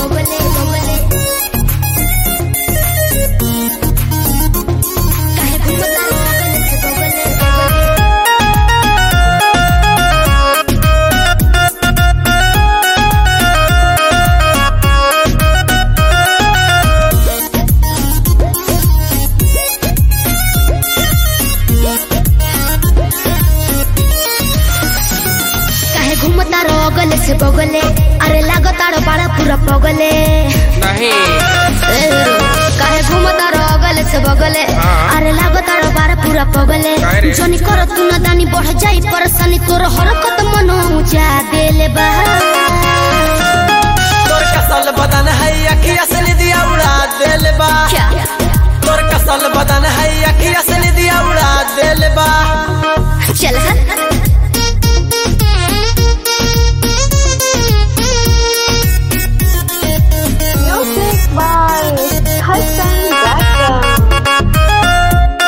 बगले बगले काहे घूमता बगले से बगले बगले काहे घूमता बगले से बगले अरे लागताड़ो बड़ा पूरा पगले नहीं ए रो, काहे घूमता बगले से बगले हाँ। अरे लागताड़ो बड़ा पूरा पगले काहे रे? जनी कर तू न दानी बढ़ जाई परेशानी तोर हरकत मन ऊंचा देले बा तोर कसल बदन है अखिया से निदिया उड़ा देल बा क्या तोर कसल बदन है अखिया से निदिया उड़ा देल बा चल हट Music by Hassan Blackwell.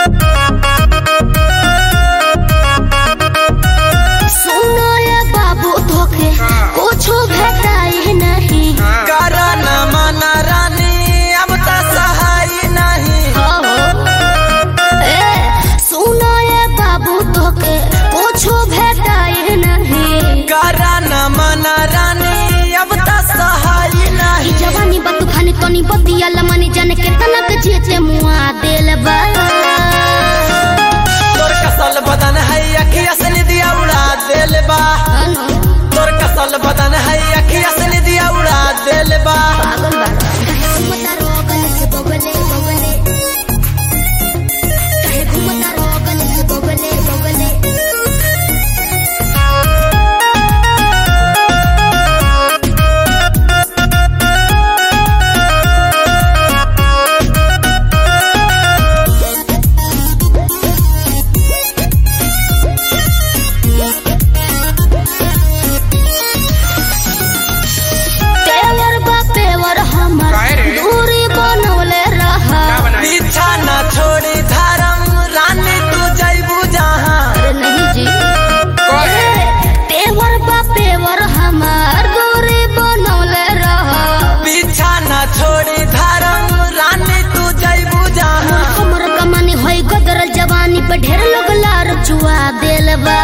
सुनो ये बाबू धोखे कुछो भेटाई नहीं करा न माना रानी अब तो सहाय नहीं हो ए सुनो ये बाबू धोखे कुछो भेटाई नहीं करा न माना रानी अब तो सहाय ई नहीं जवानी बतू खानी तनी बतिया लमानी जाने केतना के जेते मुआ देल बा तोर कसल बदन है अखिया से निदिया उड़ा देल बा अनु, तोर कसल बदन है अखिया से निदिया उड़ा देल बा पागल बाड़ा काहे घूमता रोगल से बगले बगले काहे घूमता रोगल से बगले बगले पेवर बा पेवर हमर काहे रे? दूरी बनवले रहा क्या बनाई पीछा न छोड़ी धर्म रानी तू जैबू जहाँ अरे नहीं जी कहे पेवर बा पेवर हमर दूरी बनवले रहा पीछा न छोड़ी धर्म रानी तू जैबू जहाँ हमर कमानी होई गदरल जवानी पे ढेर लोग लार चुआ देल बा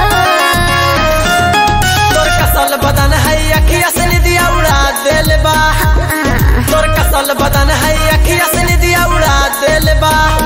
तोर कसल बदन है अखिया से निदिया उड़ा देल बा तोर कसल बदन है अखिया से निदिया उड़ा देल बा